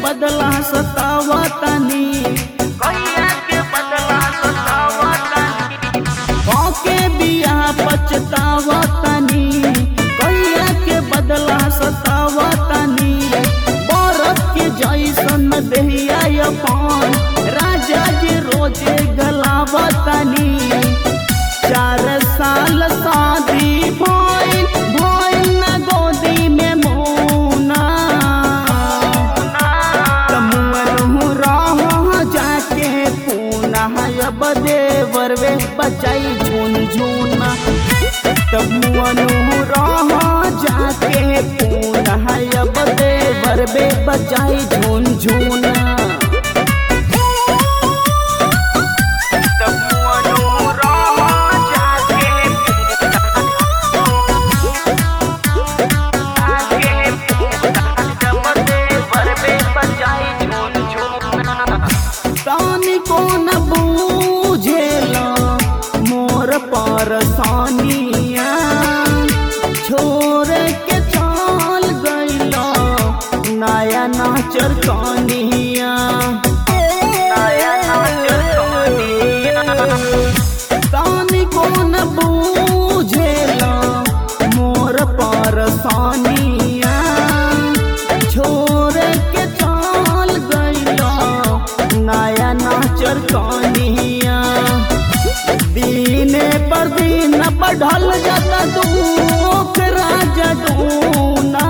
बदला सतावतनी कैया के बदला सतावतनी के बिया पछतावतनी कैया के बदला सतावतनी बरत के जैसन देहिया अपन राजा जी रोजे गलावतनी चार साल शादी भइल भइल न गोदी में मोना तमुअनु रह जाके पूना अब देवरवे बचाई झुनझुना तमुअनु रह जाके पूना अब देवरवे बचाई झुनझुना तमुअनु रह जाके आगे जब देवर में बजाई झून झूना तानी को न बूझेला मोर परसानिया छोड़ के चल गईला नया नाचर कानिया नया नाचर कानिया। तानी को न बूझेला मोर परसानिया छोड़ के चल गईला नया नाचर कानिया दीने पर दिन बढ़ल जाता दुख राजा दूना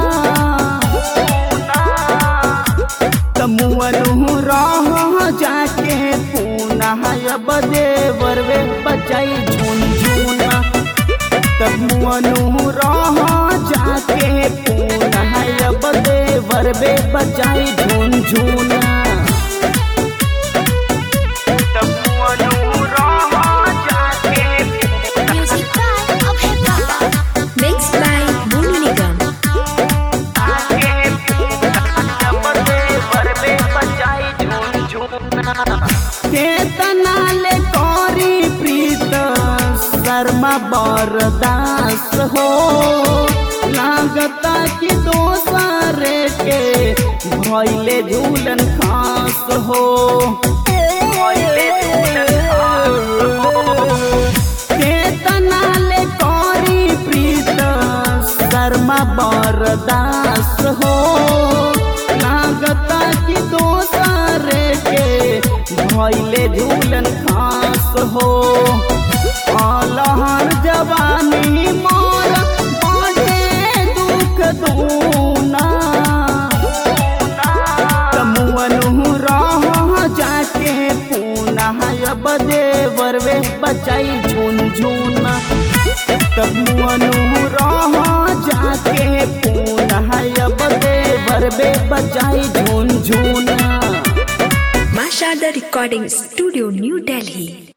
तमुअनु रह जाके पूना अब देवर वे बचाई झुनझुना तमुअनु रह जाके पूना अब देवर वे बचाई झुनझुना तमुअनु रह जाके Music by Abhay Baba. Mixed by Monu Nigam. आगे जब देवर में बजाई झून झूना केतना ले करी प्रीत शर्मा बरदास हो लागता कि दोसरे के भैले झूलन खास हो भइले झूलन खास हो। केतना ले करी प्रीत शर्मा बरदास हो लागता कि दोसरे के भैले झूलन खास हो अलहर जवानी मोर बढ़े दुख दूना तमुअनु रह जाके पूना अब देवर वे बचाई झुनझुना तमुअनु रह जाके पूना अब देवर वे बचाई झुनझुना Masha the Recording Studio, New Delhi.